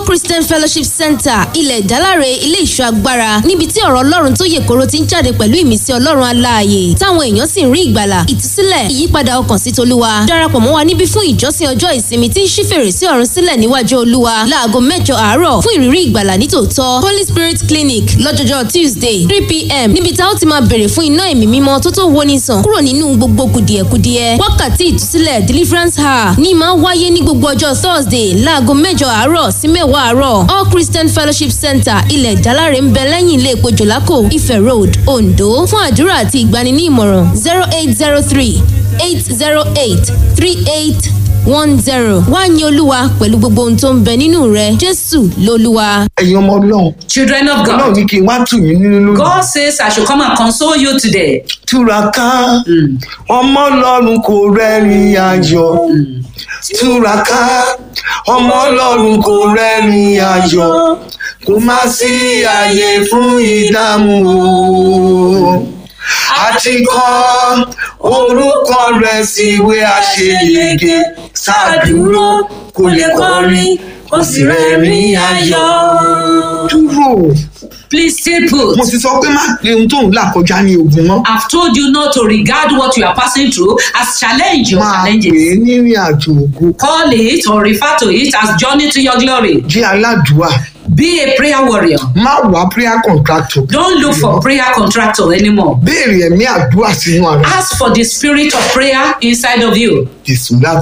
christian fellowship center ilẹ̀ ìdáláre ilé ìṣọ́ agbára níbi tí ọ̀rọ̀ ọlọ́run tó yè koro ti ń jáde pẹ̀lú ìmísí ọlọ́run aláàyè táwọn èèyàn sì ń rí ìgbàlà ìtúsílẹ̀ ìyípadà ọkàn sí tolúwa darapọ̀ mọ́ wa níbí fún ìjọsìn ọjọ́ ìsinmi tí ń ṣí fèrèsé ọ̀run sílẹ̀ níwájú olúwa láago mẹ́jọ àárọ̀ fún ìrírí ìgbàlà nítòótọ́ holy spirit clinic lọ́jọ́jọ́ tuesday three pm níbi tá ó ti máa bèrè fún iná ẹ̀mí mímọ́ tó tó woni sàn kúrò nínú gbogbo kùdìẹ̀kudiẹ wákàtí ìtúsílẹ̀ deliverance hour ní máa wáyé ní gbogbo ọjọ́ thursday láago mẹ́jọ àárọ̀ sí mẹ́wàá àárọ̀ all christian fellowship center ilẹ̀ ìdáláre ń bẹ lẹ́yìn ilé epo jòlákò ife road ondo fún àdúrà àti ìgbani ní ìmọ̀ràn zero eight zero three eight zero eight three eight one zero wá ní olúwa pẹ̀lú gbogbo ohun tó ń bẹ nínú rẹ jésù lolúwa. ẹ̀yin ọmọ ọlọ́run Children of ọlọ́run God, ní kí n wá tù yín nínú lónìí. God says I should come and console you today. túraká ọmọ ọlọ́run kò rẹ́rìn ayọ̀ túraká ọmọ ọlọ́run kò rẹ́rìn ayọ̀ kò má sí àyè fún ìdààmú o àti kọ orúkọ rẹ̀ síwé àṣeyege ṣàdúró kò lè kọrin kò sì rẹ́rìn ayọ̀. dúró Please stay put. mo ti sọ pé má pe ohun tó ń là kọjá ní ogun mọ́. I've told you not to regard what you are passing through as challenge or máa pè challenges. é nírìn àjò ògo Call it or refer to it as journey to your glory. jẹ́ aládùúà Be a prayer warrior. má wá prayer contractor Don't look for prayer contractor anymore. béèrè ẹ̀mí àdúrà sínú ara Ask for the spirit of prayer inside of you. jésù láti